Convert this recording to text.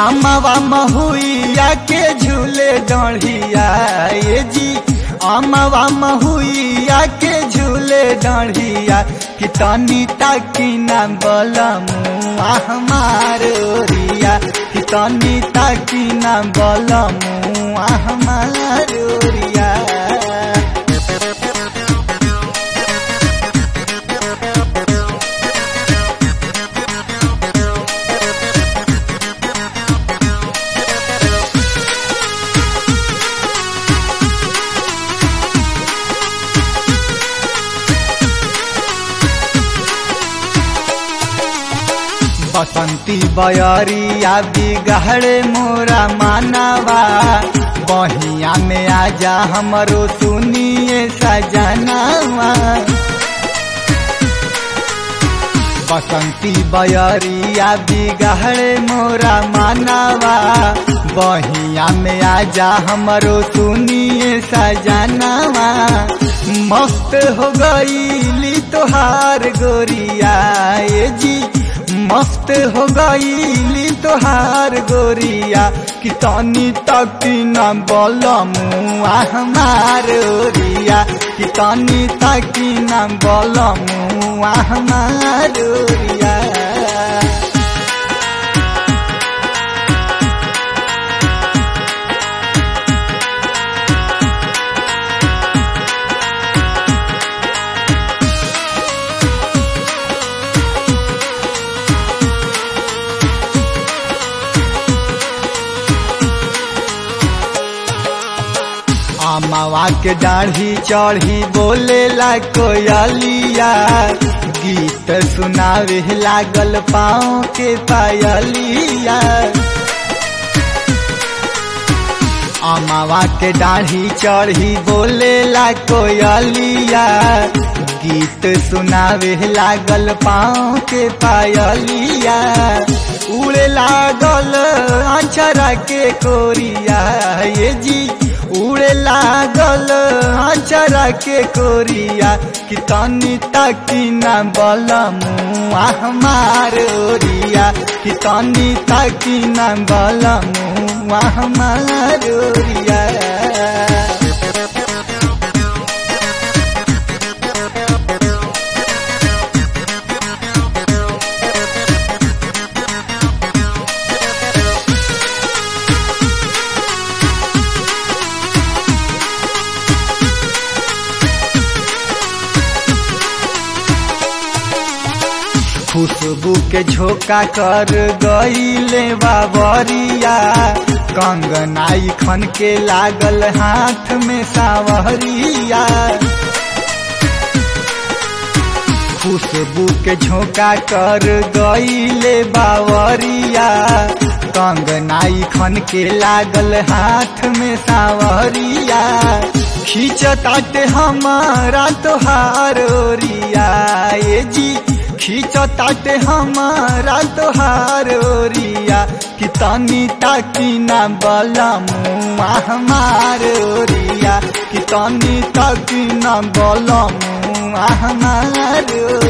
अमवा महुइया के झूले डढ़िया ये जी अमवा महुइया के झूले डढ़िया कि तनी ताकी ना बलमुआ हमार ओरिया कि तनी ताकी ना बलमुआ हमार ओरिया बसंती बयरिया बिगहड़े मोरा मानवा बहिया में आजा हमरो सुनिए सजनावा बसंती बयरिया बिगहड़े मोरा मानवा बहिया में आजा हमरो सुनिए सजनावा मस्त हो गईली तोहार गोरिया ये जी मस्त हो गईली तोहार गोरिया कि तनी तकी न बलमुआ हमार ओरिया कि तनी तकी न बलमुआ हमार ओरिया अमवा के दाढ़ी चढ़ी बोलेला कोयलिया गीत सुनावे लागल पाँव के पायलिया अमवा के दाढ़ी चढ़ी बोलेला कोयलिया गीत सुनावे लागल पाँव के पायलिया उड़े लागल अचरा के कोरिया ये जी उड़े लागल अचरा के कोरिया कि तनी ताकी ना बलमुआ हमार ओरिया कि तनी ताकी ना बलमुआ हमार ओरिया खुशबू के झोंका कर गईले बाबरिया कंगनाई खन के लागल हाथ में सावरिया खुशबू के झोंका कर गईले बावरिया कंगनाई खन के लागल हाथ में सावरिया खींचताटे हमारा तोहार ओरिया ये जी खींचताटे हमारा तोहार ओरिया कि तनी ताकी ना बलमुआ हमार ओरिया कि तनी ताकी ना बलमुआ हमार